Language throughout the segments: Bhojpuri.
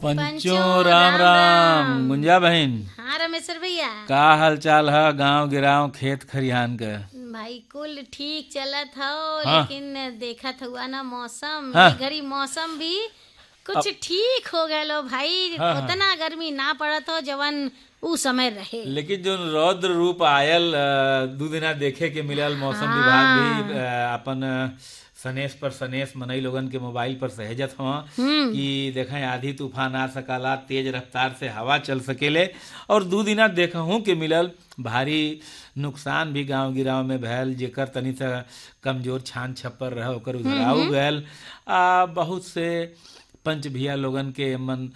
पंचो राम राम गुंजा बहन हाँ रमेश्वर भैया का हाल चाल है गांव गिराव खेत खरिहान के भाई कुल ठीक चलत हो हाँ। लेकिन देखत हुआ ना मौसम हाँ। ई घड़ी मौसम भी कुछ ठीक हो गलो भाई हाँ, हाँ। उतना गर्मी ना पड़त हो जवन उ समय रहे लेकिन जो रौद्र रूप आयल अ, दू दिना देखे के मिलल मौसम विभाग भी अ, अपन अ, सनेश पर सनेश मनई लोगन के मोबाइल पर सहेजत हवा कि देखें आधी तूफान आ सकला तेज रफ्तार से हवा चल सकेले और दू दिना देखहूं के मिलल भारी नुकसान भी गांव गिराव में भैल जेकर तनी सा कमजोर छान छप्पर रहे ओकर उधराऊ गैल आ बहुत से पंच भिया लोगन के मन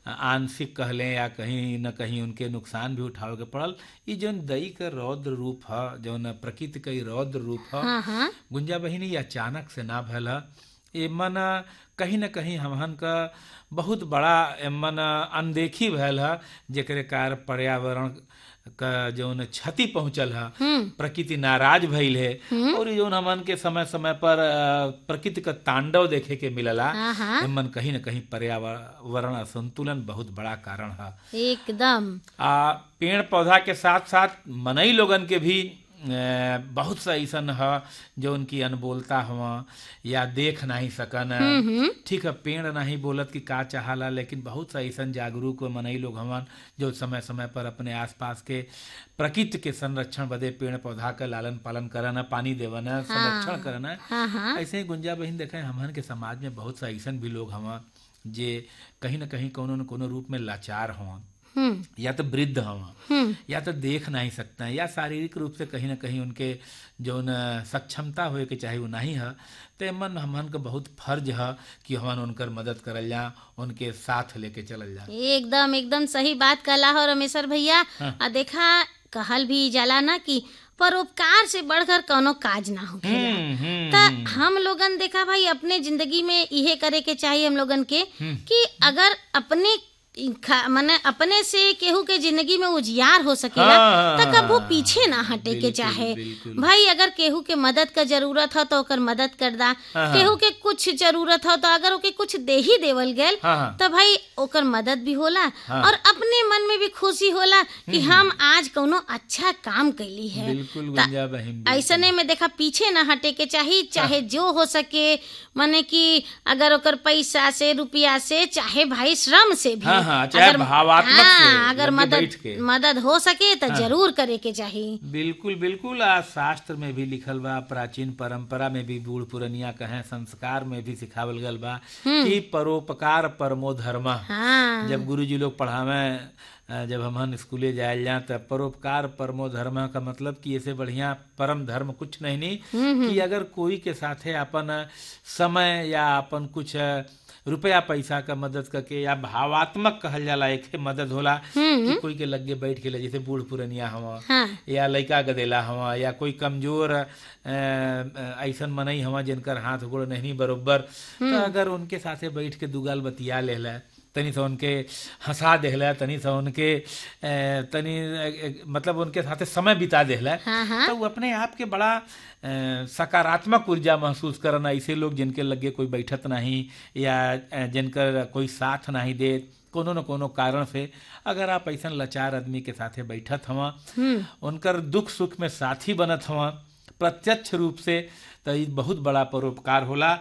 आंशिक कहले या कहीं न कहीं उनके नुकसान भी उठावे के पड़ल ई जौन दई का रौद्र रूप ह जौन प्रकृति का ई रौद्र रूप ह हाँ हाँ गुंजा बहिनी ये अचानक से ना भैल ह एमन कहीं न कहीं हमहन का बहुत बड़ा एमन अनदेखी भैल ह जेकरे कारण पर्यावरण का जौन क्षति पहुंचल है प्रकृति नाराज भइल है और ई जौन हमन के समय समय पर अ, प्रकृति का तांडव देखे के मिलला हाँ हाँ एमन कहीं न कहीं पर्यावरण असंतुलन बहुत बड़ा कारण है एकदम आ पेड़ पौधा के साथ साथ मनई लोगन के भी अ, बहुत सा ऐसन ह जो उनकी अनबोलता हुआ या देख नहीं सकन ठीक है पेड़ नहीं बोलत कि का चाहला लेकिन बहुत सा ऐसन जागरूक मनई लोग हवन जो समय समय पर अपने आसपास के प्रकृति के संरक्षण बदे पेड़ पौधा का लालन पालन करन पानी देवन संरक्षण करन हाँ हाँ ऐसे ही गुंजा बहिन देखें हमन के समाज में बहुत सा ऐसन भी लोग हवा जे कहीं न कहीं कोनो न कोनो रूप में लाचार हवा हम्म या तो वृद्ध हवा हम्म या तो देख नहीं सकते हैं या शारीरिक रूप से कहीं ना कहीं उनके जौन सक्षमता होए के चाहे वो नहीं है तो मन हमन का बहुत फर्ज है कि हमन उनकर मदद करल जा उनके साथ लेके चलल जा एकदम एकदम सही बात कहला हो रमेश्वर भैया हाँ। आ देखा कहल भी जाला ना कि परोपकार से बढ़कर कोनो काज ना हो हम्म, हम्म, त हम लोगन देखा भाई अपने जिंदगी में इहे करे के चाहिए हम लोगन के कि अगर अपने खा- मने अपने से केहू के जिंदगी में उजियार हो सकेला हाँ, त कबो हाँ, पीछे ना हटे के बिल्कुल, चाहे बिल्कुल। भाई अगर केहू के मदद का जरूरत हो तो ओकर मदद कर दा हाँ, केहू के कुछ जरूरत हो तो अगर ओके कुछ दे ही देवल गेल हाँ हाँ तो भाई ओकर मदद भी होला हाँ। और अपने मन में भी खुशी होला कि हम आज कोनो अच्छा काम कैली है बिल्कुल गुंजा बहिन बिल्कुल। ऐसने में देखा पीछे ना हटे के चाही चाहे जो हो सके माने कि अगर ओकर पैसा से रुपया से चाहे भाई श्रम से भी हाँ, हाँ, चाहे भावात्मक से, हाँ, अगर लगे मदद बैठ के। मदद हो सके तो जरूर करे के चाही बिल्कुल बिल्कुल आ शास्त्र में भी लिखल बा प्राचीन परंपरा में भी बूढ़ पुरनिया कहे संस्कार में भी सिखावल गल बा कि परोपकार परमो धर्म हाँ जब गुरुजी लोग पढ़ावे अ, जब हमन स्कूले जायल जा तब परोपकार परमो धर्म का मतलब कि ऐसे बढ़िया परम धर्म कुछ नहीं नहीं कि अगर कोई के साथे अपन समय या अपन कुछ अ, रुपया पैसा का मदद करके या भावात्मक कहल जाला एक मदद होला कि कोई के लगे बैठ के ले जैसे बूढ़ पुरनिया हवा हाँ या लइका गदेला हवा या कोई कमजोर अ, अ, ऐसन मनई हवा जिनकर हाथ गोड़ नहीं बरोबर तो अगर उनके साथे बैठ के दुगाल बतिया लेला तनी सा उनके हंसा देहला तनी सा उनके अ, तनी अ, अ, मतलब उनके साथे समय बिता देहला हाँ हाँ तो वो अपने आप के बड़ा अ, सकारात्मक ऊर्जा महसूस करना ऐसे लोग जिनके लगे कोई बैठत नहीं या अ, जिनकर कोई साथ नहीं दे कोनो न कोनो कारण से अगर आप ऐसा लाचार आदमी के साथे बैठत हवा उनकर दुख सुख में साथी बनत हवा प्रत्यक्ष रूप से तो ई बहुत बड़ा परोपकार होला